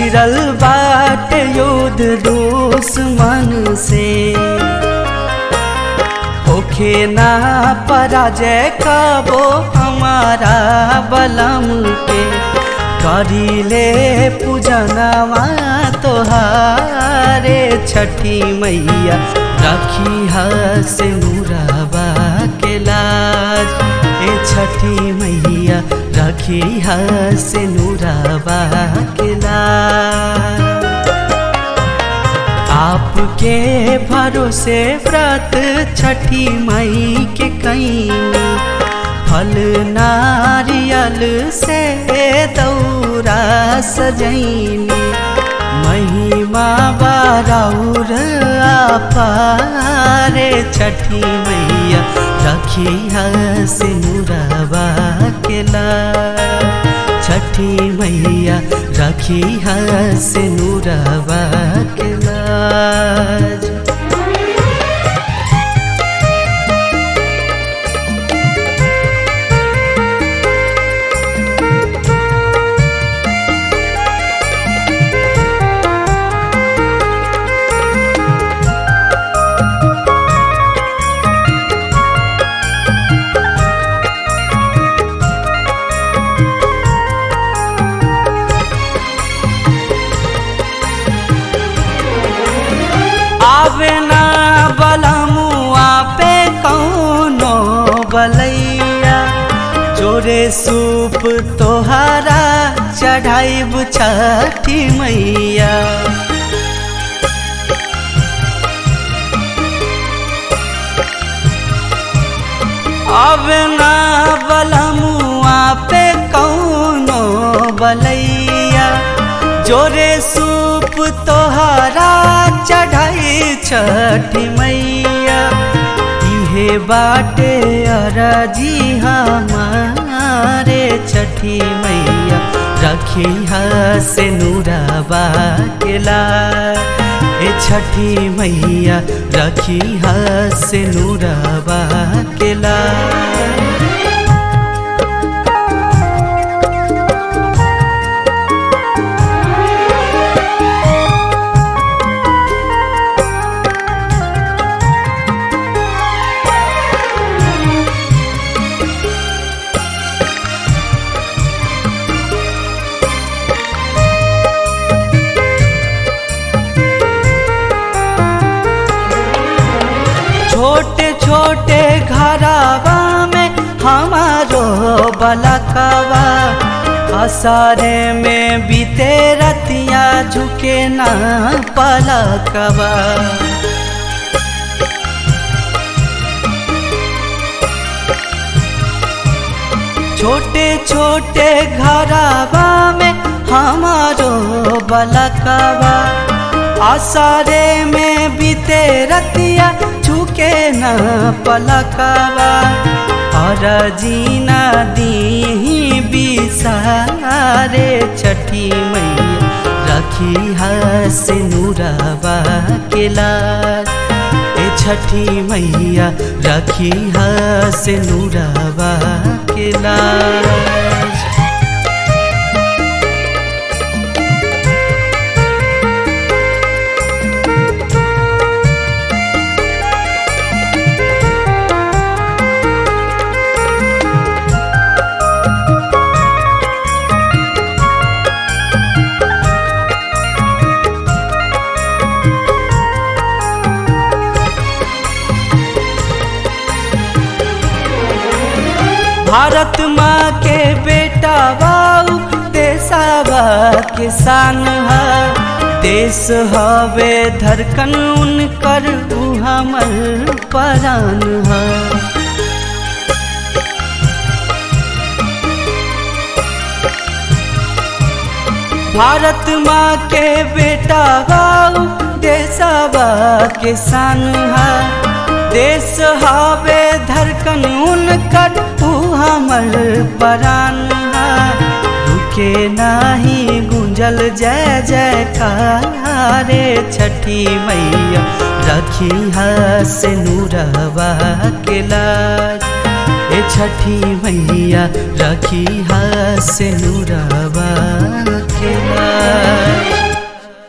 छिड़ल बाट युद्ध दुश्मन से होखे ना पराजय कबो हमारा बलम के करीले पूजनवा तोहारे छठी मैया रखी से नूरबा के लाज ए छठी मैया रखी से नूरबा के लाज आपके भरोसे व्रत छठी मई के कई फल नारियल से दौरा सजैनी महिमा बाराउर आपारे छठी मैया रखी से नूरबा के लाज छठी मैया रखी से नूरबा के लाज आवे ना बलमुआ पे कौनो बलैया जोरे सूप तोहारा चढ़ाइब छठी मैया आवे ना बलमुआ पे कौनो बलैया जोरे सूप तोहारा चढ़ाई छठी मैया इहे बाटे अरजी हमारे छठी मैया रखी से नूरबा के लाज ए छठी मैया रखी से नूरबा के लाज छोटे छोटे घरावा में हमारो बलकवा असारे में बीते रतिया झुके ना पलकवा छोटे छोटे घरावा में हमारो बलकवा आसारे में बीते रतिया झुके न पलकवा और जीना दी बिसारे छठी मैया रखी से नूरबा के लाज ए छठी मैया रखी से नूरबा के लाज भारत माँ के बेटा बाऊ देसावा किसान है देश हवे धड़कन उनकर उ हमर परान है भारत माँ के बेटा बाऊ देसावा किसान है देश हवे धड़कन उनकर उ हमर परान रुके नाही गुंजल जय जयकारे छठी मैया रखी से नूरबा के लाज ए छठी मैया रखी से नूरबा